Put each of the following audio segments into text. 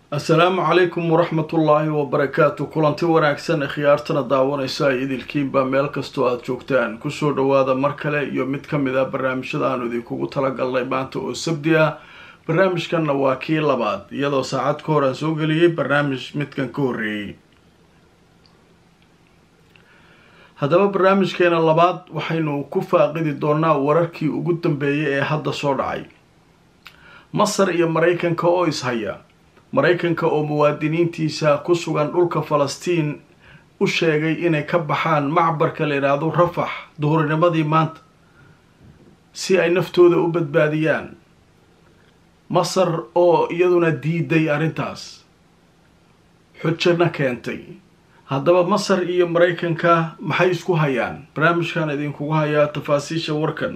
assalaamu calaykum waraxmatullaahi wabarakaatu kulanti wanaagsan khiyaartana daawanaysa ay idilkiinba meel kastoo aada joogtaan kusoo dhawaada mar kale iyo mid ka mid a barnaamijyada aanu idinkugu talagalnay maanta oo sabdi ah barnaamijkanna waa kii labaad iyadoo saacad ka hor aan soo geliyey barnaamij midkan ka horreeyey haddaba barnaamijkeena labaad waxaynu ku faaqidi doonaa wararkii ugu dambeeyay ee hadda soo dhacay masar iyo maraykanka oo ishaya maraykanka oo muwaadiniintiisa ku sugan dhulka falastiin u sheegay inay ka baxaan macbarka la yidhaahdo rafax duhurinimadii maanta si ay naftooda u badbaadiyaan masar oo iyaduna diiday arrintaas xujana keentay haddaba masar iyo maraykanka maxay isku hayaan barnaamijkan idinkugu hayaa tafaasiisha warkan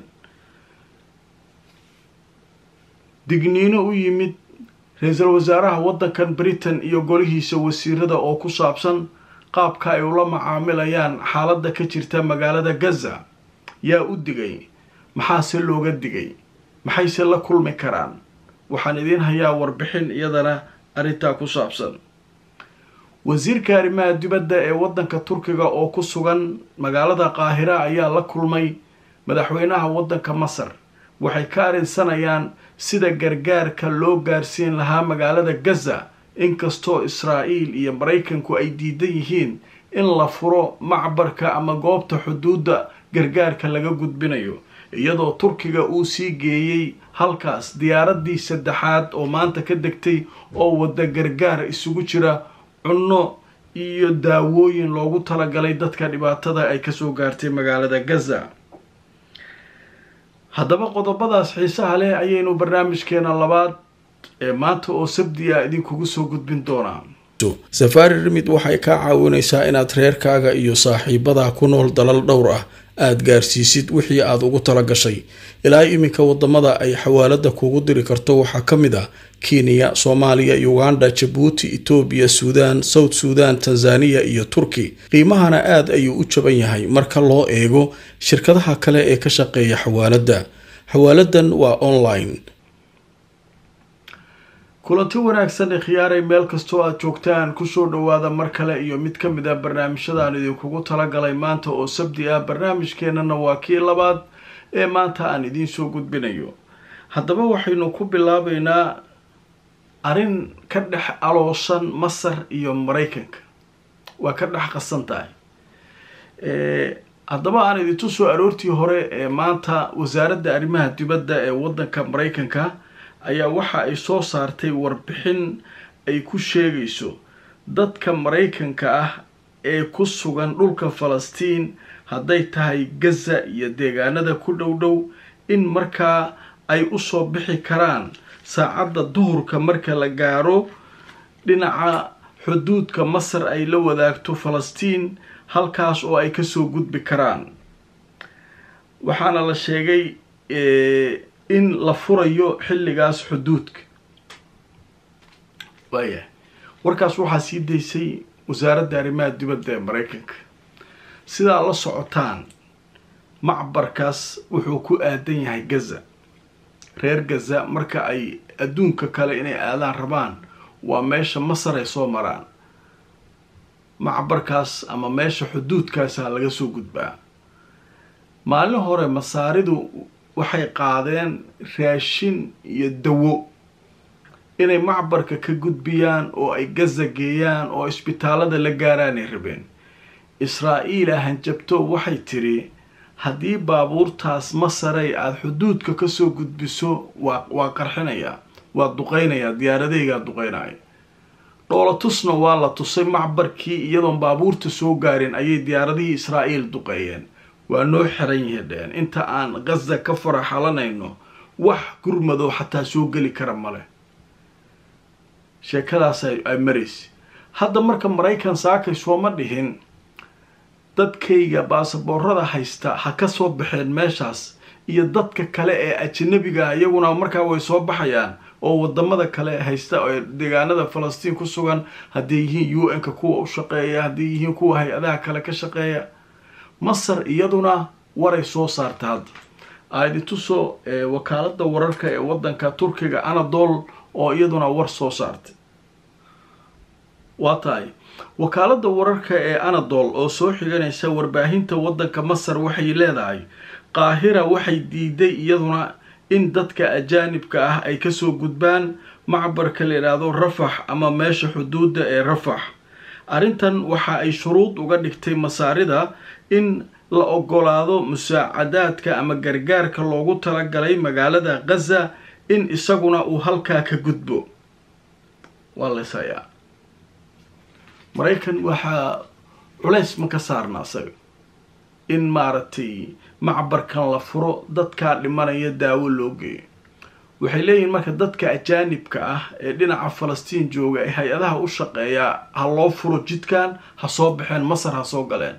digniino u yimid ra-iisul wasaaraha waddankan britain iyo golihiisa wasiirada oo ku saabsan qaabka ay ula macaamilayaan xaaladda ka jirta magaalada gaza yaa u digay maxaase looga digay maxayse la kulmi karaan waxaan idiin hayaa warbixin iyadana arrintaa ku saabsan wasiirka arrimaha dibadda ee waddanka turkiga oo ku sugan magaalada qaahira ayaa la kulmay madaxweynaha waddanka masar waxay ka arrinsanayaan sida gargaarka loo gaarsiin lahaa magaalada gaza inkastoo israa'iil iyo maraykanku ay diidan yihiin in la furo macbarka ama goobta xuduudda gargaarka laga gudbinayo iyadoo turkiga uu sii geeyey halkaas diyaaraddii saddexaad oo maanta ka degtay oo wadda gargaar isugu jira cunno iyo daawooyin loogu talagalay dadka dhibaatada ay kasoo gaartay magaalada gaza haddaba qodobadaas xiisaha leh ayaynu barnaamijkeena labaad ee maanta oo sabdi ah idinkugu soo gudbin doonaa safaari rimid waxay kaa caawinaysaa inaad reerkaaga iyo saaxiibadaa ku nool dalal dhowr ah aada gaarsiisid wixii aada ugu tala gashay ilaa iminka wadamada ay xawaalada kuugu diri karto waxaa ka mid ah kenya soomaaliya uganda jabuuti etoobiya suudaan south suudan tanzaniya iyo turki qiimahana aada ayuu u jaban yahay marka loo eego shirkadaha kale ee ka shaqeeya xawaaladda xawaaladan waa online kulanti wanaagsan ee khiyaaray meel kastoo aada joogtaan kusoo dhawaada mar kale iyo mid ka mid ah barnaamijyadaan idinkugu talagalay maanta oo sabdi ah barnaamijkeenana waa kii labaad ee maanta aan idiin soo gudbinayo haddaba waxaynu ku bilaabeynaa arrin ka dhex aloosan masar iyo maraykanka waa ka dhex qasan tahay haddaba aan idintu soo aroortii hore ee maanta wasaaradda arrimaha dibadda ee waddanka maraykanka ayaa waxa ay soo saartay warbixin ay ku sheegayso dadka maraykanka ah ee ku sugan dhulka falastiin hadday tahay gaza iyo deegaanada ku dhow dhow in markaa ay usoo bixi karaan saacadda duhurka marka la gaaro dhinaca xuduudka masar ay la wadaagto falastiin halkaas oo ay kasoo gudbi karaan waxaana la sheegay in la furayo xilligaas xuduudka waayahay warkaas waxaa sii daysay wasaaradda arrimaha dibadda ee maraykanka sidaa la socotaan macbarkaas wuxuu ku aadan yahay gaza reer gaza marka ay adduunka kale inay aadaan rabaan waa meesha masar ay soo maraan macbarkaas ama meesha xuduudkaasa laga soo gudbaa maalin hore masaaridu waxay qaadeen raashin iyo dawo inay macbarka ka gudbiyaan oo ay gaza geeyaan oo isbitaalada la gaaraanay rabeen israa'iila hanjabto waxay tidhi haddii baabuurtaas masaray aada xuduudka kasoo gudbiso waa waa qarxinayaa waa duqeynayaa diyaaradeygaa duqeynaya dhoolatusna waa la tusay macbarkii iyadoon baabuurta soo gaarin ayay diyaaradihii israa'iil duqeeyeen waa noo xiran yihadheen inta aan gaza ka faraxalanayno wax gurmadoo xataa soo geli kara male sheekadaas ay maraysa hadda marka maraykan saakay sooma dhihin dadkayga baasaboorada haysta ha ka soo baxeen meeshaas iyo dadka kale ee ajanabiga iyaguna markaa way soo baxayaan oo wadamada kale haysta ee deegaanada falastiin ku sugan hadday yihiin u n-ka kuwa u shaqeeya hadday yihiin kuwa hay-adaha kale ka shaqeeya masar iyaduna waray soo saarta hadda aidintusoo wakaalada wararka ee wadanka turkiga anadol oo iyaduna war soo saartay waa tahay wakaaladda wararka ee anadol oo soo xiganaysa warbaahinta waddanka masar waxay leedahay qaahira waxay diiday iyaduna in dadka ajaanibka ah ay kasoo gudbaan macbarka la yidhaahdo rafax ama meesha xuduudda ee rafax arrintan waxa ay shuruud uga dhigtay masaarida in la ogolaado musaacadaadka ama gargaarka loogu talagalay magaalada khaza in isaguna uu halkaa ka gudbo waa laysayaa maraykan waxaa culays ma ka saarna asaga in maaragtay macbarkan la furo dadkaa dhimanaya daawo loo geeyo waxay leeyihiin marka dadka ajaanibka ah ee dhinaca falastiin jooga ee hay-adaha u shaqeeyaa ha loo furo jidkan ha soo baxeen masar ha soo galeen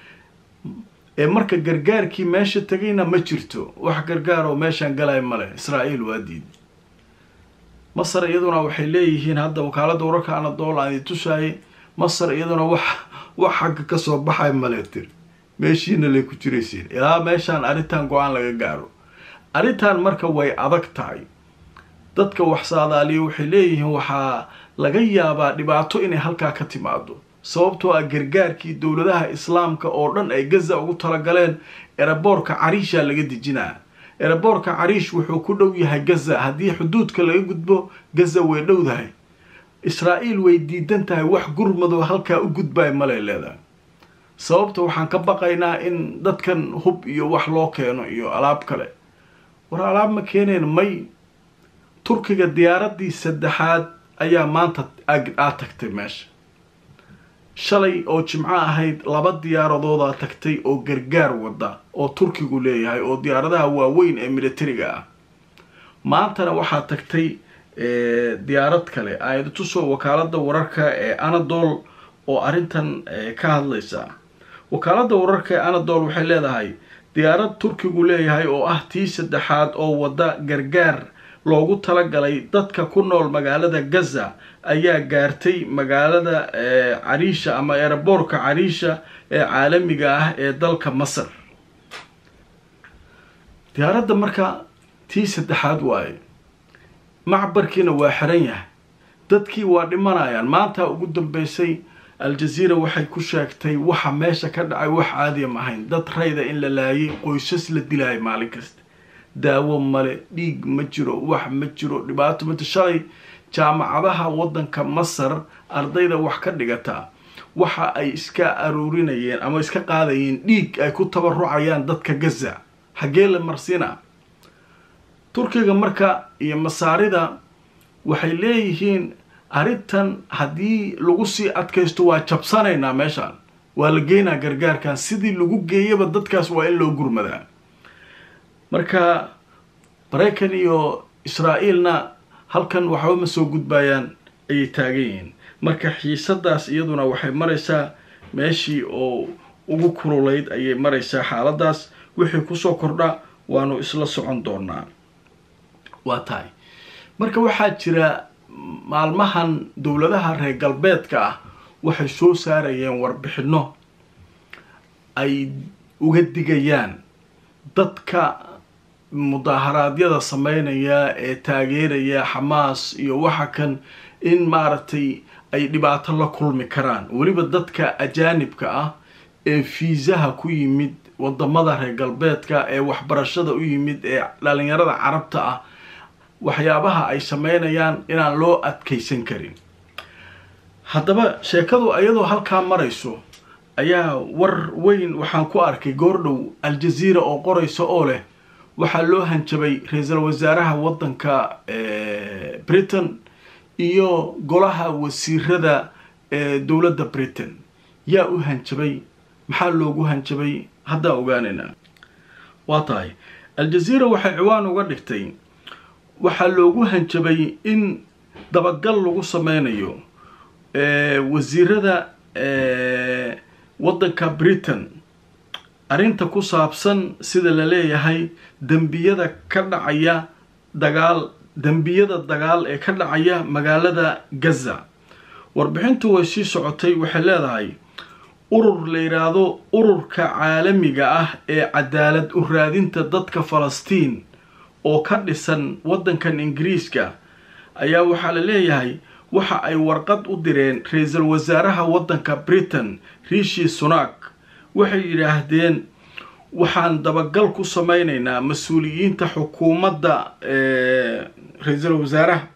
ee marka gargaarkii meesha tegayna ma jirto wax gargaar oo meeshaan galaya male israa'iil waa diiday masar iyaduna waxay leeyihiin hadda wakaaladda wararka anadool aan itusaayay masar iyaduna wax wax xagga kasoo baxay male tir meeshiina lay ku jiraysiin ilaa meeshaan arrintan go-aan laga gaaro arrintan marka way adag tahay dadka wax saadaaliya waxay leeyihiin waxaa laga yaabaa dhibaato inay halkaa ka timaado sababtoo ah gargaarkii dowladaha islaamka oo dhan ay gaza ugu talagaleen eraboorka cariisha laga dejinaa eraboorka cariish wuxuu ku dhow yahay gaza haddii xuduudka laga gudbo gaza way dhowdahay israa'iil way diidan tahay wax gurmadoo halkaa u gudbay malay leedahay sababta waxaan ka baqaynaa in dadkan hub iyo wax loo keeno iyo alaab kale war alaab ma keeneen may turkiga diyaaraddii saddexaad ayaa maanta aad tagtay meesha shalay oo jimco ahayd laba diyaaradoodaa tagtay oo gargaar wada oo turkigu leeyahay oo diyaaradaha waaweyn ee militariga ah maantana waxaa tagtay diyaarad kale aayad tusoo wakaaladda wararka ee anadol oo arrintan ka hadlaysa wakaaladda wararka ee anadol waxay leedahay diyaarad turkigu leeyahay oo ah tii saddexaad oo wadda gargaar loogu talagalay dadka ku nool magaalada gaza ayaa gaartay magaalada cariisha ama eraboorka cariisha ee caalamiga ah ee dalka masar diyaaradda marka tii saddexaad waaye macbarkiina waa xiran yahay dadkii waa dhimanayaan maanta ugu dambeysay al-jaziira waxay ku sheegtay waxa meesha ka dhacay wax caadiya ma ahayn dad rayda in la laayay qoysas la dilaayo maalin kasta daawo male dhiig ma jiro wax ma jiro dhibaato mata shalay jaamacadaha waddanka masar ardayda wax ka dhigata waxa ay iska aruurinayeen ama iska qaadayeen dhiig ay ku tabarucayaan dadka gaza xaggee la marsiina turkiga marka iyo masaarida waxay leeyihiin arrintan haddii lagu sii adkaysto waa jabsanaynaa meeshaan waa la geynaa gargaarkan sidii lagu geeyaba dadkaas waa in loo gurmadaa marka maraykan iyo israa'iilna halkan waxba ma soo gudbayaan ayay taagan yihiin marka xiisadaas iyaduna waxay maraysaa meeshii oo ugu kululayd ayay maraysaa xaaladaas wixii kusoo kordha waanu isla socon doonaa waa tahay marka waxaa jira maalmahan dowladaha reer galbeedka ah waxay soo saarayeen warbixino ay uga digayaan dadka mudaaharaadyada sameynaya ee taageeraya xamaas iyo waxa kan in maaragtay ay dhibaato la kulmi karaan weliba dadka ajaanibka ah ee fiisaha ku yimid wadamada reer galbeedka ee waxbarashada u yimid ee dhalinyarada carabta ah waxyaabaha ay sameynayaan inaan loo adkaysan karin haddaba sheekadu iyadoo halkaa marayso ayaa war weyn waxaan ku arkay goordhow al-jaziira oo qoraysa oo leh waxaa loo hanjabay ra-iisul wasaaraha waddanka britain iyo golaha wasiirada ee dowladda britain yaa u hanjabay maxaa loogu hanjabay haddaa ogaanaynaa waa tahay al-jaziira waxay ciwaan uga dhigtay waxaa loogu hanjabay in dabagal lagu sameynayo wasiirada waddanka britain arrinta ku saabsan sida la leeyahay dembiyada ka dhacaya dagaal dembiyada dagaal ee ka dhacaya magaalada gaza warbixintu way sii socotay waxay leedahay urur la yidhaahdo ururka caalamiga ah ee cadaalad u raadinta dadka falastiin oo ka dhisan waddankan ingiriiska ayaa waxaa la leeyahay waxa ay warqad u direen ra-iisul wasaaraha waddanka britain rishi sunak waxay yidhaahdeen waxaan dabagal ku sameyneynaa mas-uuliyiinta xukuumadda ra-iisul wasaaraha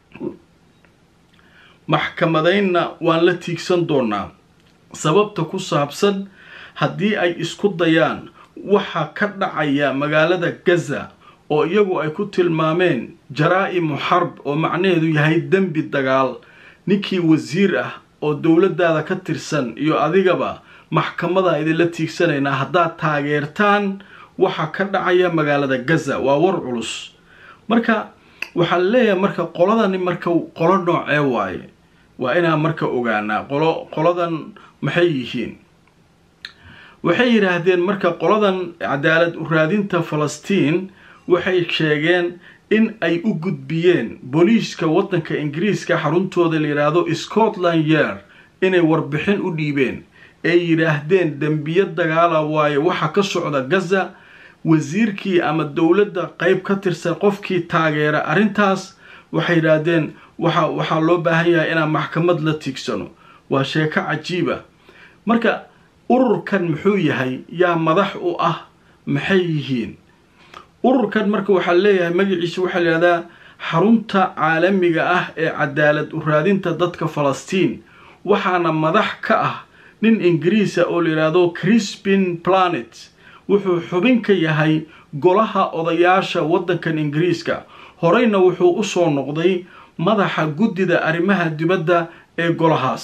maxkamadeynna waan la tiigsan doonaa sababta ku saabsan haddii ay isku dayaan waxa ka dhacaya magaalada gaza oo iyagu ay ku tilmaameen jaraa-imu xarb oo macnaheedu yahay dembi dagaal ninkii wasiir ah oo dowladdaada ka tirsan iyo adigaba maxkamadaa idinla tiigsanaynaa haddaad taageertaan waxa ka dhacaya magaalada gaza waa war culus marka waxaa leeyahay marka qoladani marka qolo noocee waaye waa inaan marka ogaanaa qolo qoladan maxay yihiin waxay yidhaahdeen marka qoladan cadaalad u raadinta falastiin waxay sheegeen in ay u gudbiyeen booliiska waddanka ingiriiska xaruntooda la yidhaahdo scotland year inay warbixin u dhiibeen ay yidhaahdeen dembiyo dagaala waaye waxa ka socda gaza wasiirkii ama dowladda qeyb ka tirsan qofkii taageera arrintaas waxay yidhaahdeen waxa waxaa loo baahan yahay inaan maxkamad la tiigsano waa sheeko cajiiba marka ururkan muxuu yahay yaa madax u ah maxay yihiin ururkan marka waxaa leeyahay magaciisa waxaa layihahdaa xarunta caalamiga ah ee cadaalad u raadinta dadka falastiin waxaana madax ka ah nin ingiriisa oo la yidhaahdo crispin planet wuxuu xubin ka yahay golaha odayaasha waddankan ingiriiska horeyna wuxuu usoo noqday madaxa guddida arrimaha dibadda ee golahaas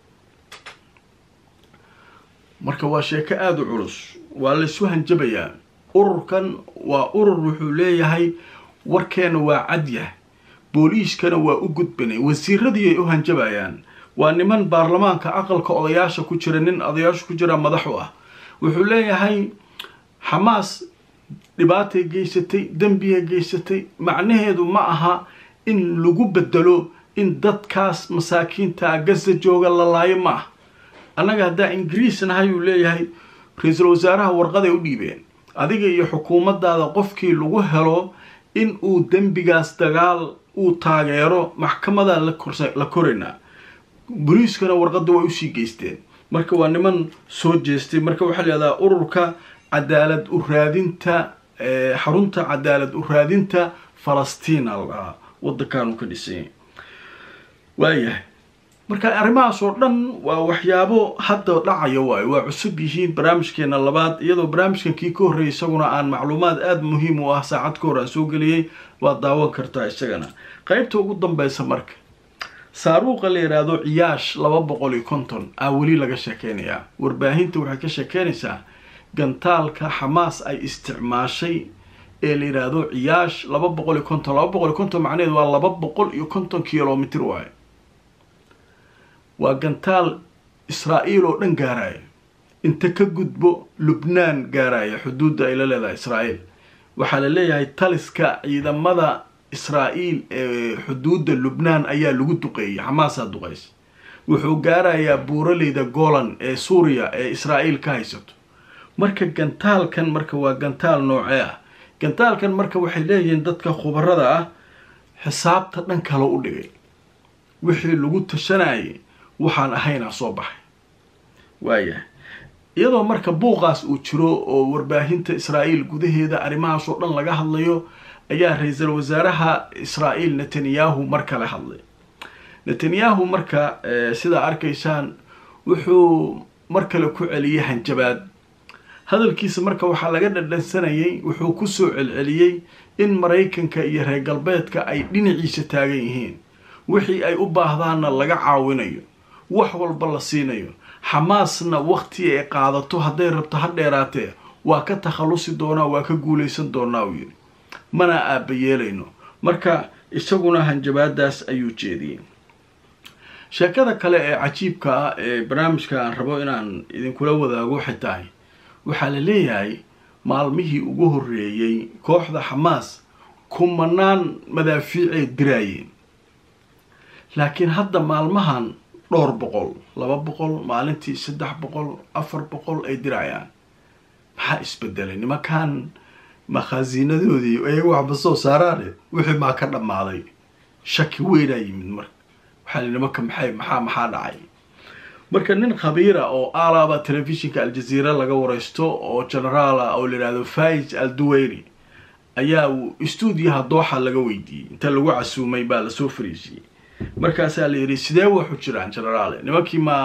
marka waa sheeko aada u culus waa laysu hanjabayaa ururkan waa urur wuxuu leeyahay warkeena waa cadyah booliiskana waa u gudbanay wasiiradii ay u hanjabayaan waa niman baarlamaanka aqalka odayaasha ku jira nin odayaasha ku jira madax u ah wuxuu leeyahay xamaas dhibaatay geysatay dembiyay geysatay macnaheedu ma aha in lagu bedelo in dadkaas masaakiinta gaza jooga la laayo ma ah annaga haddaa ingiriis nahay uu leeyahay ra-iisul wasaaraha warqaday u dhiibeen adiga iyo xukuumaddaada qofkii lagu helo in uu dembigaas dagaal uu taageero maxkamadaa la koraynaa boliiskana warqadda way usii geysteen marka waa niman soo jeestay marka waxaa layihahdaa ururka cadaalad u raadinta xarunta cadaalad u raadinta falastiin aldhahaa waddankaanu ka dhisay waayahay marka arrimahaas oo dhan waa waxyaabo hadda dhacaya waayo waa cusub yihiin barnaamijkeena labaad iyadoo barnaamijkan kii ka horreeyay isaguna aan macluumaad aada muhiim u ah saacad ka hor aan soo geliyey waad daawan kartaa isagana qeybta ugu dambeysa marka saaruuqa la yidhaahdo ciyaash laba boqol iyo konton aa weli laga sheekeynayaa warbaahinta waxay ka sheekeynaysaa gantaalka xamaas ay isticmaashay ee la yidhaahdo ciyaash laba boqol iyo konton laba boqol iyo konton macnaheedu waa laba boqol iyo konton kilomitr waayo waa gantaal israa-iil oo dhan gaaraya inta ka gudbo lubnaan gaaraya xuduudda ay la leedahay israa-iil waxaa la leeyahay taliska ciidamada israa-iil ee xuduudda lubnaan ayaa lagu duqeeyay xamaasaa duqeysa wuxuu gaarayaa buuraleyda golan ee suuriya ee israa-iil ka haysato marka gantaalkan marka waa gantaal noocee ah gantaalkan marka waxay leeyihiin dadka khubarada ah xisaabta dhan kale u dhigay wixii lagu tashanayay waxaan ahaynaa soo baxay waayahay iyadoo marka buuqaas uu jiro oo warbaahinta israa'iil gudaheeda arrimahaas oo dhan laga hadlayo ayaa ra-iisul wasaaraha israa'iil netanyahu mar kale hadlay netanyahu marka sidaa arkaysaan wuxuu mar kale ku celiyey hanjabaad hadalkiisa marka waxaa laga dhadhansanayay wuxuu kusoo celceliyey in maraykanka iyo reer galbeedka ay dhinaciisa taagan yihiin wixii ay u baahdaanna laga caawinayo wax walba la siinayo xamaasna wakti ay qaadato hadday rabto ha dheeraatee waa ka takhallusi doonaa waa ka guulaysan doonaa uu yidhi mana aaba yeelayno marka isaguna hanjabaadaas ayuu jeediyey sheekada kale ee cajiibka ah ee barnaamijka aan rabo inaan idinkula wadaago waxay tahay waxaa la leeyahay maalmihii ugu horreeyey kooxda xamaas kumanaan madaafiicay diraayeen laakiin hadda maalmahan dhowr boqol laba boqol maalintii saddex boqol afar boqol ay dirayaan maxaa isbedelay nimankan makhaasiinadoodii ayaga waxba soo saaraane wixii maa ka dhammaaday shaki weynaa yimid marka waxaa li nimanka maxay maxaa maxaa dhacay marka nin khabiira oo alaaba telefishinka aljaziira laga wareysto oo generaala oo la yihahdo faiz al duweyri ayaa uu stuudiyaha dooxa laga weydiiyey inta lagu casuumay baa lasoo fariisiyey markaasaa la yidhi sidee waxu jiraan generaale nimankii ma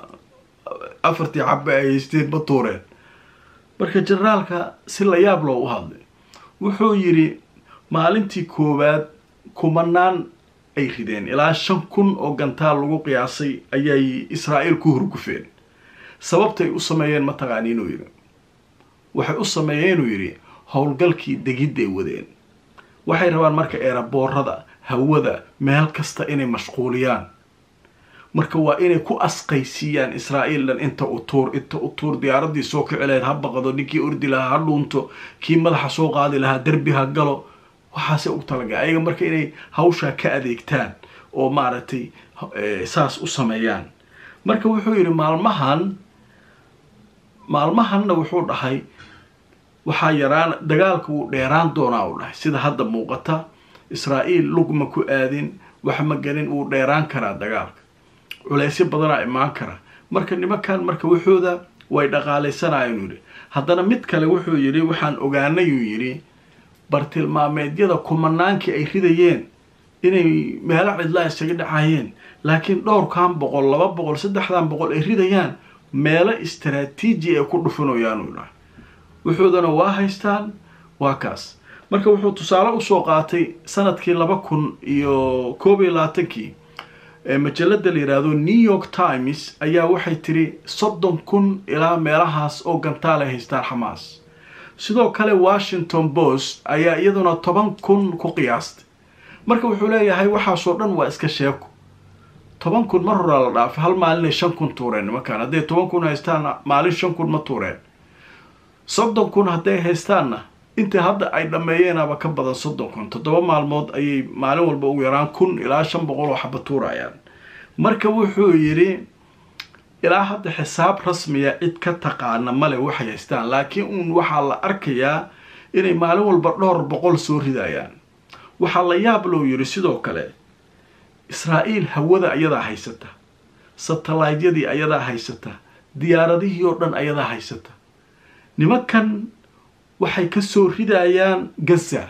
afartii cabe ay haysteen ma tuureen marka generaalka si la yaab loo u hadlay wuxuu yidhi maalintii koowaad kumanaan ay rideen ilaa shan kun oo gantaal lagu qiyaasay ayay israa'iil ku hurgufeen sababtay u sameeyeen mataqaani inuu yidhi waxay u sameeyeen inuu yidhi howlgalkii degidday wadeen waxay rabaan marka eeraboorada hawada meel kasta inay mashquuliyaan marka waa inay ku asqaysiiyaan israa'iil dhan inta u tuur inta u tuur diyaaradii soo kici lahayd ha baqdo ninkii ordi lahaa ha dhuunto kii madaxa soo qaadi lahaa derbi ha galo waxaase u talaga ayaga marka inay hawshaa ka adeegtaan oo maaragtay saas u sameeyaan marka wuxuu yidhi maalmahan maalmahanna wuxuu dhahay waxaa yaraan dagaalka wuu dheeraan doonaa uu dhahay sida hadda muuqata israa'iil lugma ku aadin wax ma gelin wuu dheeraan karaa dagaalka culeysyo badanaa imaan kara marka nimankan marka waxooda way dhaqaalaysanayeen yidhi haddana mid kale wuxuu yidhi waxaan ogaanayuu yidhi bartilmaameedyada kumanaankii ay ridayeen inay meelo cidlaa isaga dhacayeen laakiin dhowrkan boqol laba boqol saddexdan boqol ay ridayaan meelo istaraatiiji ay ku dhufanayaan uu dhahay wuxuudana waa haystaan waa kaas marka wuxuu tusaale usoo qaatay sanadkii laba kun iyo koob iyo labaatankii majalada la yidhaahdo new york times ayaa waxay tiri soddon kun ilaa meelahaas oo gantaal ay haystaan xamaas sidoo kale washington post ayaa iyaduna toban kun ku qiyaastay marka wuxuu leeyahay waxaasoo dhan waa iska sheeko toban kun mar horaa la dhaafay hal maalinay shan kun tuureen nimankaan hadday toban kun haystaan maalin shan kun ma tuureen soddon kun hadday haystaanna inta hadda ay dhammeeyeenaba ka badan soddon kun toddoba maalmood ayay maalin walba ugu yaraan kun ilaa shan boqol oo xaba tuurayaan marka wuxuu yidhi ilaa hadda xisaab rasmiya cid ka taqaana male waxay haystaan laakiin uun waxaa la arkayaa inay maalin walba dhowr boqol soo ridayaan waxaa la yaab loo yidhi sidoo kale israa'iil hawada ayadaa haysata satellaydyadii ayadaa haysata diyaaradihii oo dhan ayadaa haysata nimankan waxay ka soo ridayaan gaza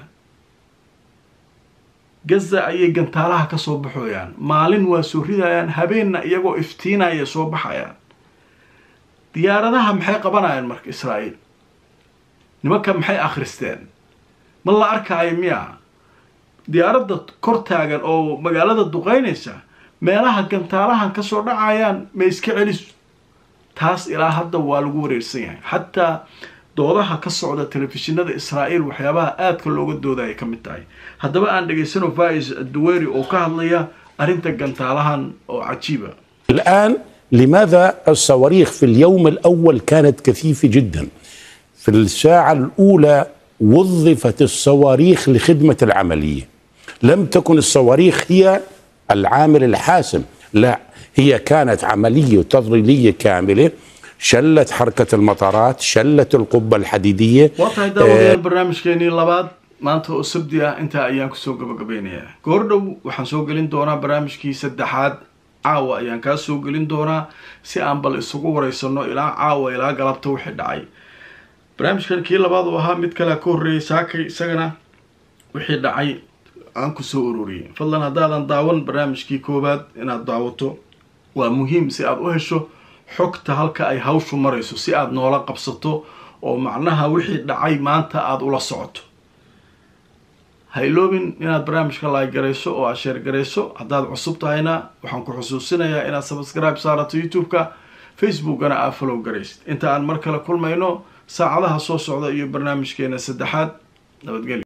gaza ayay gantaalaha ka soo baxooyaan maalin waa soo ridayaan habeenna iyagoo iftiinaya soo baxayaan diyaaradaha maxay qabanayaan marka israa'iil nimankan maxay akhristeen ma la arkaayo miya diyaaradda kor taagan oo magaalada duqeynaysa meelaha gantaalahan ka soo dhacayaan ma iska celiso taas ilaa hadda waa lagu wareersan yahay xataa doodaha ka socda telefishinada israa'iil waxyaabaha aadka looga doodaya ka mid tahay haddaba aan dhegaysano vais duweri oo ka hadlaya arrinta gantaalahan oo cajiiba الآن لماذا الصواريخ في اليوم الأول كانت كثيفة جدا في الساعة الأولى وظفت الصواريخ لخدمة العملية لم تكن الصواريخ هي العامل الحاسم لا هي كانت عملية تضليلية كاملة شلت حركة المطارات شلت القبة الحديدية waa tahay daawadayaal barnaamijkeenii labaad maanta oo sabdi ah intaa ayaan kusoo gabagabeynayaa goordhow waxaan soo gelin doonaa barnaamijkii saddexaad caawa ayaan kaa soo gelin doonaa si aan bal isugu wareysano ilaa caawa ilaa galabta wixii dhacay barnaamijkan kii labaad oo ahaa mid kalea ka horreeyay saakay isagana wixii dhacay aan kusoo ururiyay fadlan haddaadan daawan barnaamijkii koowaad inaad daawato waa muhiim si aad u hesho xogta halka ay hawshu marayso si aad noola qabsato oo macnaha wixii dhacay maanta aada ula socoto ha iloobin inaad barnaamijka laaygarayso oo aad sheergarayso haddaad cusub tahayna waxaan ku xusuusinayaa inaad subscribe saarato youtube-ka facebookana aad follow garaysid inta aan mar kale kulmayno saacadaha soo socda iyo barnaamijkeena saddexaad nabadgelyo